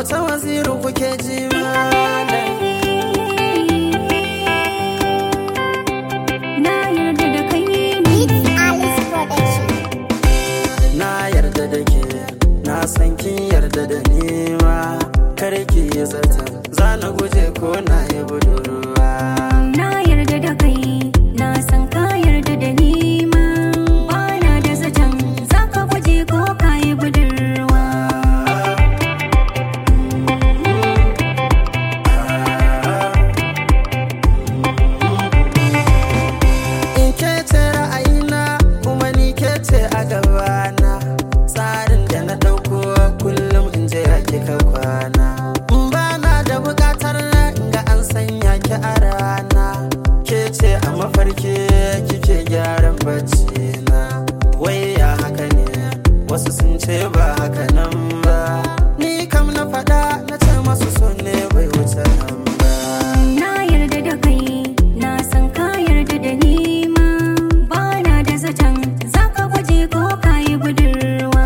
auta waziru kuke ji malam Na yarda da kai ne Alice Production. na yarda da ke na san kin yarda da ni ma kar ki yi zata za na guje ko na yi budurwa Na yarda da kai Na san ka yarda da ni ma Bana da zaton Za ka guje ko ka yi budurwa in ke ce ra'ayina kuma ni ke ce a gabana tsarin da na ɗauko kullum in je ya kika kwana ba na da buƙatar ga an sanya ki a rana ke ce a mafarki kike gyaran bacci na wai ya haka ne wasu sun ce ba haka nan ba ni kam na faɗa na ce masu so ne bai wuce nan ba Na yarda da kai Na san ka yarda da ni ma Bana da zaton Za ka guje ko ka yi budurwa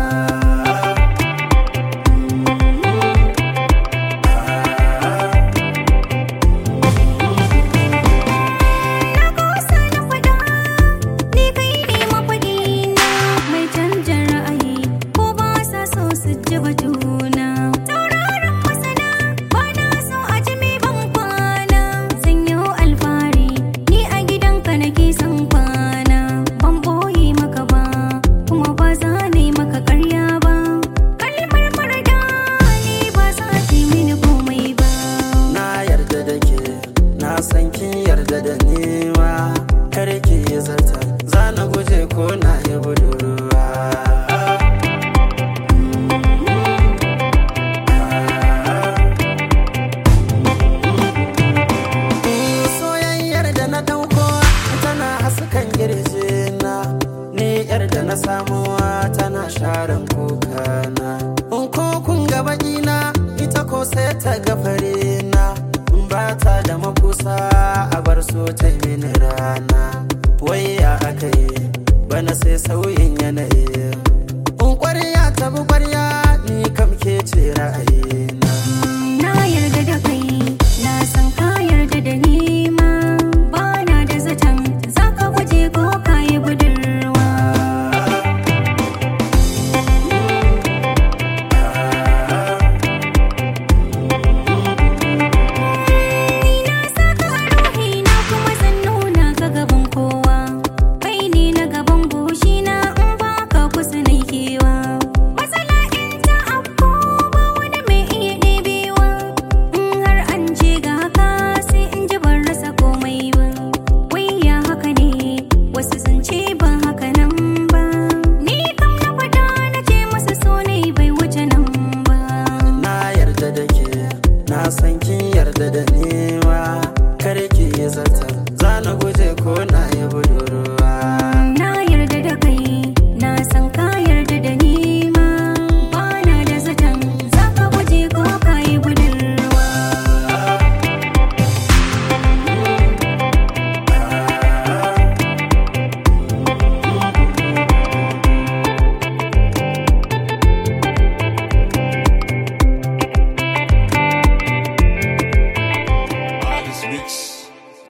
Na kosa na fada Ni kai ne mafaɗi na Mai canja ra'ayi Ko ba sa so su ji batuna Tauraron masana Ba na so a ji mai ban kwana Sanyo alfahari Ni a gidanka nake son kwana Ban boye maka ba Kuma ba za na yi maka karya ba Kalmar marada Ni ba za ta yi mini komai ba na yarda da ke na san kin yarda da ni ma kar ki yi zata za na guje ko na yi budurwa soyayyar da na dauko tana haskan na ni yar da na samuwa tana sharan kokana in ko kun ga na ita ko sai ta ga na ba ta da makusa a bar so ta yi mini rana wai ya aka yi bana sai sauyin yanayi in kwarya ta bi kwarya ni kam ke ce ra'ayina Na yarda da kai, na san ka